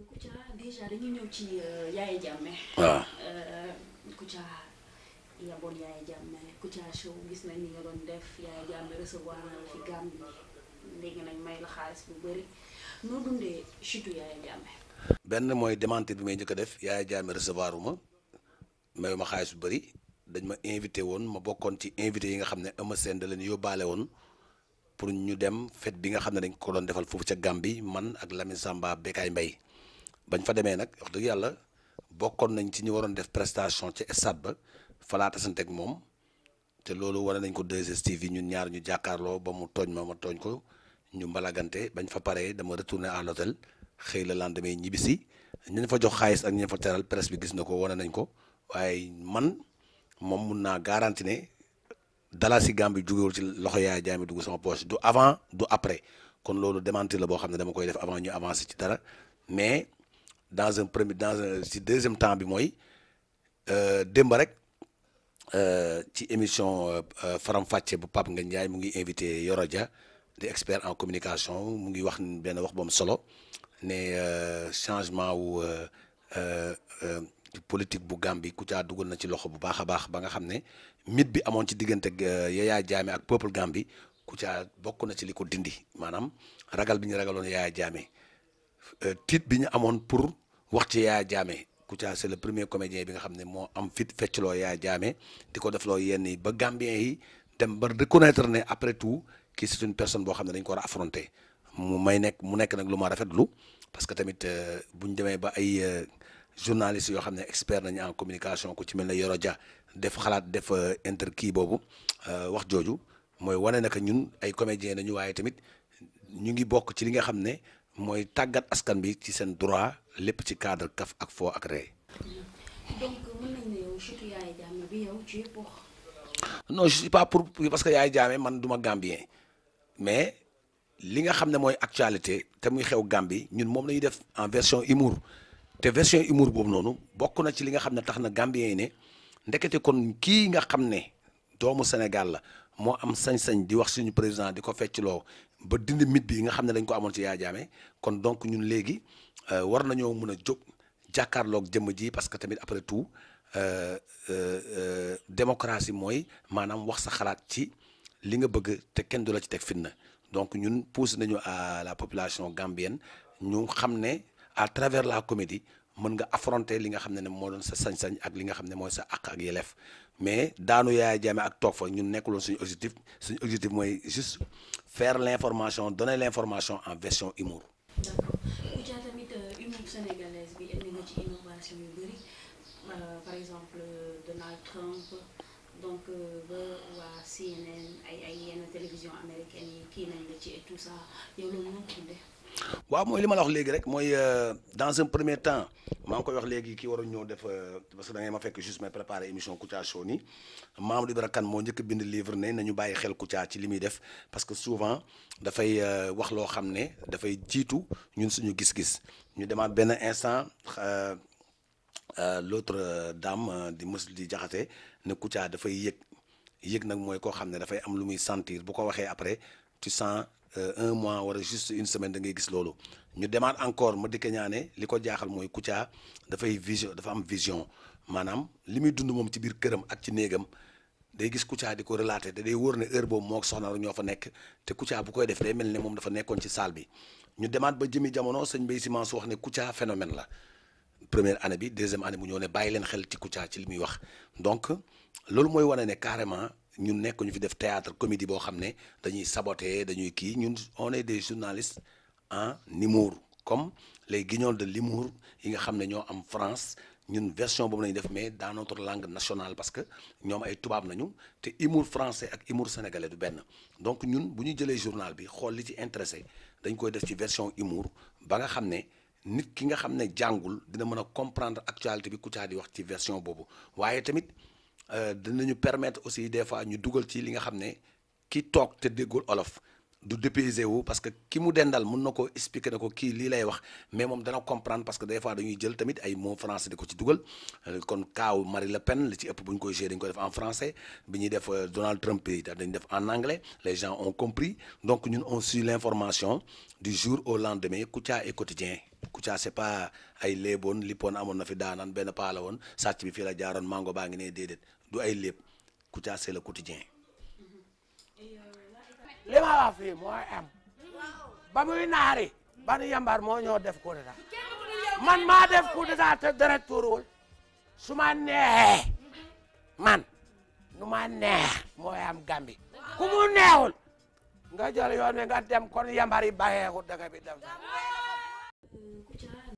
Kouthia déjà dañuy ñëw ci Yaya Jammeh. waaw Kouthia yaboon Yaya Jammeh Kouthia show gis nañ ni nga doon def Yaya Jammeh recevoir na la fi Gambie léegi nañ may la xaalis bu bëri noo dundee chutu Yaya Jammeh. benn mooy démentir bi may njëkk a def Yaya Jammeh recevoir uma mayu ma xaalis bu bëri dañ ma invité woon ma bokkoon ci invité yi nga xam ne Eumeu Sène da leen yóbbaale woon pour ñu dem fête bi nga xam ne dañ ko doon defal foofu ca Gambie man ak Lamine Samba Bekaay Mbaye bañ fa demee nag wax dëgg yàlla bokkoon nañ ci ñu waroon def prestation ci stade ba falaata santeeg moom te loolu wane nañ ko 2STV ñun ñaar ñu jàkkaarloo ba mu tooñ ma ma tooñ ko ñu mbalagante bañ fa paree dama retourné à l'hôtel xëy la lendemain ñibbisi ñu fa jox xaalis ak ñu fa teral presse bi gis na ko wane nañ ko waaye man moom mun naa garanti ne dala si Gambie jugewul ci loxo Yaya Jammeh dugg sama poche du avant du après kon loolu démentir la boo xam ne dama koy def avant ñu avancer ci dara mais dans un premier dans un si deuxième temps bi mooy démb rek ci émission Faram Facce bu Pape Ngagne Ndiaye mu ngi invité Yoro Dia di expert en communication mu ngi wax benn wax bu am solo ne changement wu politique bu Gambie Kouthia dugal na ci loxo bu baax a baax ba nga xam ne mythe bi amoon ci diggante Yaya Jammeh ak peuple Gambie Kouthia bokk na ci li ko dindi maanaam ragal bi ñu ragaloon Yaya Jammeh tiit bi ñu amoon pour wax ci Yaya Jammeh Kouthia c'est le premier comédien bi nga xam ne moo am fit feccloo Yaya Jammeh di ko defloo yenn yi ba Gambien yi dem ba reconnaître ne après tout kii c'est une personne boo xam ne dañ ko war a affronter mu may nekk mu nekk nag lu ma rafetlu parce que tamit bu ñu demee ba ay journalistes yoo xam ne expert nañu en communication ku ci mel ne Yoro Dia def xalaat def inter kii boobu wax jooju mooy wane na que ñun ay comédiens nañu waaye tamit ñu ngi bokk ci li nga xam ne mooy tàggat askan bi ci seen droit lépp ci cadre kaf ak foo ak ree donc mën nañ ne yow chutu Yaya Jammeh bi yow tu es pour. non je suis pas pour parce que Yaya Jammeh man du ma Gambien mais li nga xam ne mooy actualité te muy xew Gambie ñun moom la ñuy def en version humour te version humour boobu noonu bokk na ci li nga xam ne tax na Gambien yi ne ndekete kon kii nga xam ne doomu Sénégal la moo am sañ-sañ di wax suñu président di ko feccloo ba dindi mythe bi nga xam ne dañ ko amoon ci Yaya Jammeh kon donc ñun léegi war nañoo mën a jóg jàkkaarloog jëmm ji parce que tamit après tout démocratie mooy maanaam wax sa xalaat ci li nga bëgg te kenn du la ci teg fitna donc ñun pousse nañu à la population gambienne ñu xam ne à travers la comédie mën nga affronter li nga xam ne ne moo doon sa sañ-sañ ak li nga xam ne mooy sa àq ak yelleef mais daanu Yaya Jammeh ak toog fa ñun nekkuloon suñu objectif suñu objectif mooy juste faire l'information donner l'information en version humour. d'accord Kouthia tamit humour sénégalaise bi indi nga ci innovation yu bëri par exemple Donald Trump donc ba waa CNN ay ay yenn télévision américaine yi kii nañ la ci et tout ça yow loolu moo ko dundee. waaw mooy li ma la wax léegi rek mooy dans un premier temps maa ngi koy wax léegi kii waroon ñëw def parce que da ngay ma fekk juste may préparer émission Kouthia Show nii Mamadou Ibra Kane moo njëkk bind livre ne nañu bàyyi xel Kouthia ci li muy def parce que souvent dafay wax loo xam ne dafay jiitu ñun suñu gis-gis ñu demaat benn instant l'autre dame di mës di jaxate ne Kouthia dafay yëg yëg nag mooy koo xam ne dafay am lu muy sentir bu ko waxee après tu sens un mois wala juste une semaine da ngay gis loolu ñu demaat encore ma dikk ñaane li ko jaaxal mooy Kouthia dafay vision dafa am vision maanaam li muy dund moom ci biir këram ak ci néegam day gis Kouthia di ko relater te day wóor ne heure boobu moo ko soxna ñoo fa nekk te Kouthia bu koy def day mel ne moom dafa nekkoon ci salle bi ñu demaat ba jëmi jamono sëñ Mbaye Simon su wax ne Kouthia phénomène la première année bi deuxième année bu ñëw ne bàyyi leen xel ci Kouthia ci li muy wax donc loolu mooy wane ne carrément ñun nekk ñu fi def théâtre comédie boo xam ne dañuy saboter dañuy kii ñun on est des journalistes en humour comme les guignols de l'humour yi nga xam ne ñoo am France ñun version boobu lañu def mais dans notre langue nationale parce que ñoom ay tubaab nañu te humour français ak humour sénégalais du benn donc ñun bu ñu jëlee journal bi xool li ci intéressé dañ koy def ci version humour ba nga xam ne nit ki nga xam ne jàngul dina mën a comprendre actualité bi Kouthia di wax ci version boobu waaye tamit dinañu permettre aussi des fois ñu dugal ci li nga xam ne ki toog te déggul olof du dépaysé wu parce que ki mu dendal mun na ko expliquer na ko kii lii lay wax mais moom dana comprendre parce que des fois dañuy jël tamit ay mots français di ko ci dugal kon kaaw Marie Le Pen li ci ëpp bu ñu koy jouer dañu koy def en français bi ñuy def Donald Trump yi dañu def en anglais les gens ont compris donc ñun on suit l'information du jour au lendemain Kouthia est quotidien Kouthia c'est pas ay léeboon lippoon amoon na fi daanaan benn paa la woon sàcc bi fii la jaaroon mango baa ngi ne déedéet du ay léeb Kouthia c'est le quotidien li ma wax fii mooy am ba muy naari ban yambar moo ñoo def coup d'état man maa def coup d'état te deret tuuruwul su ma neexee man nu ma neex mooy am gambi ku mu neexul nga jël yoon wi nga dem kon yambar yi bàyyeeku dëkk bi dem